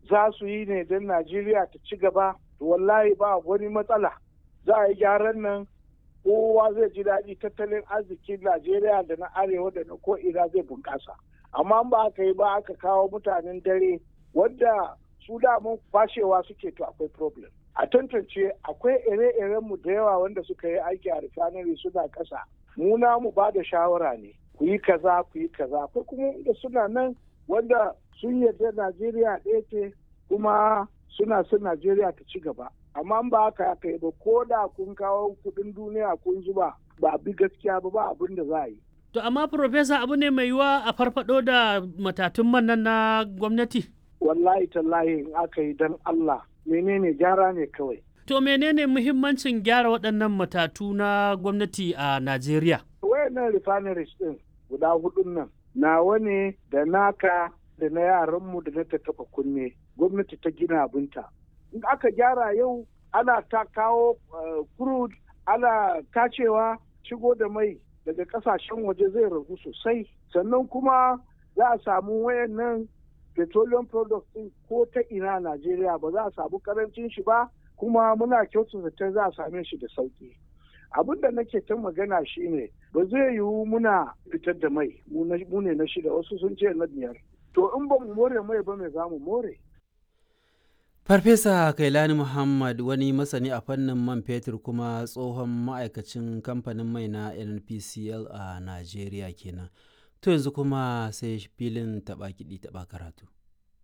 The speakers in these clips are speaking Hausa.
za su yi ne don najeriya ta ci gaba wallahi ba wani matsala za a yi gyaran nan kowa zai ji daɗi tattalin arzikin najeriya da na arewa da na ko'ina zai bunƙasa amma ba aka yi ba aka kawo mutanen dare wadda su damun fashewa suke to akwai problem a tantance akwai ire-iren mu da yawa wanda suka yi aiki a refinery suna ƙasa mu na mu ba da shawara ne ku yi kaza ku yi kaza akwai kuma da suna nan wanda sun yarda najeriya ɗaya ce kuma suna son najeriya ta ci gaba amma ba haka aka yi ba ko da kun kawo kuɗin duniya kun zuba ba bi gaskiya ba ba abin da za a yi To amma Profesa abu ne mai yiwa a farfado da matatun man nan na gwamnati? Wallahi tallahi in aka yi don Allah menene gyara ne kawai. To menene muhimmancin gyara waɗannan matatu na gwamnati a Najeriya? Wayannan refineries ɗin guda hudun nan nawa ne da naka da na yaranmu da na ta taɓa kunne gwamnati ta gina abinta. In aka gyara yau ana ta kawo crude ana tacewa shigo da mai daga kasashen waje zai ragu sosai sannan kuma za a samu wayannan petroleum products din ko ta ina Najeriya ba za a samu karancin shi ba kuma muna kyautu zaton za a same shi da sauki abin da nake ta magana shine ba zai yiwu muna fitar da mai mu ne na shida wasu sun ce na biyar to in ba mu more mai ba mai za mu more Farfesa Kailani Muhammad wani masani a fannin man fetur kuma tsohon ma'aikacin kamfanin mai na NPCL a Najeriya kenan. To yanzu kuma sai filin taɓa kiɗi taɓa karatu.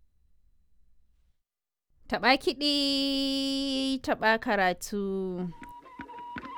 Taɓa kiɗi taɓa karatu.